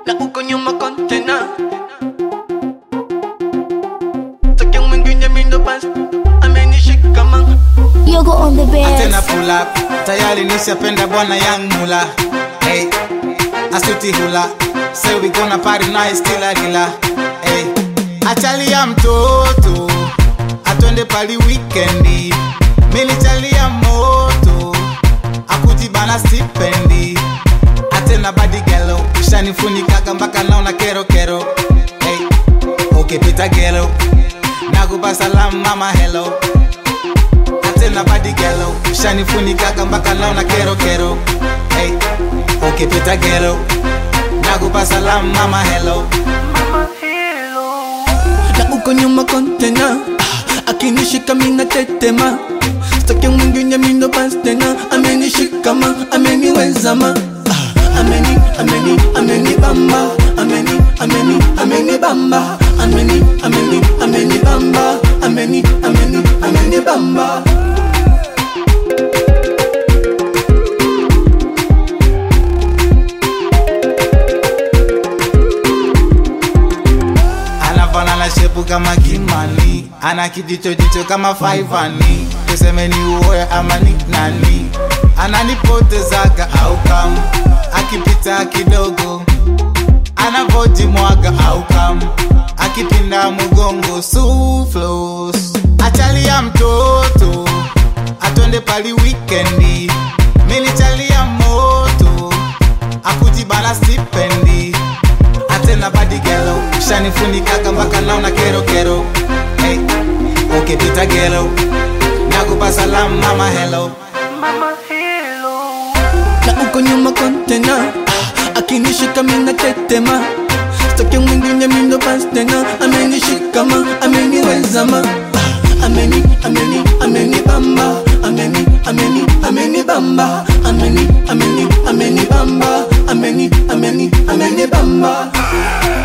na uko nyuma kontena Taki mwingine mindo basi amenishika man Yogo on the tena best. pull up tayari nishapenda bwana young mula hey asuti hula say we gonna party nice kila kila hey achalia mtoto atwende pali weekendi milichalia moto akujibana stipendi atena badigelo ushanifunikaga mpaka naona kero kero hey ukipita gelo nakupa salamu mama hello tena badi gelo ushanifunikaga mpaka naona kero kero hey, ukipita gelo nakupa salamu mama hello na uko nyuma kontena Ah, akinishika mina tetema Staki mwingine mindo basi tena amenishika ma ameniweza ma Ah, ameni ameni ameni bamba ameni ameni ameni bamba ameni ameni ameni bamba ameni ameni ameni bamba anafanana shepu kama kimani ana kijicho jicho kama faivani tusemeni uoe ama ni nani ananipotezaga au kam akipita kidogo anavojimwaga au kam akipinda mgongo suflos achalia mtoto atwende pali wikendi milichalia moto akujibana stipendi atena badigelo ushanifunikaga mpaka naona kero kero hey, ukipita gelo nakupa salamu mama hello na uko nyuma kontena Ah, akinishika mina tetema Staki mwingine mindo basi tena amenishika ma ameniweza ma Ah, ameni ameni ameni bamba ameni ameni ameni bamba ameni ameni ameni bamba ameni ameni ameni bamba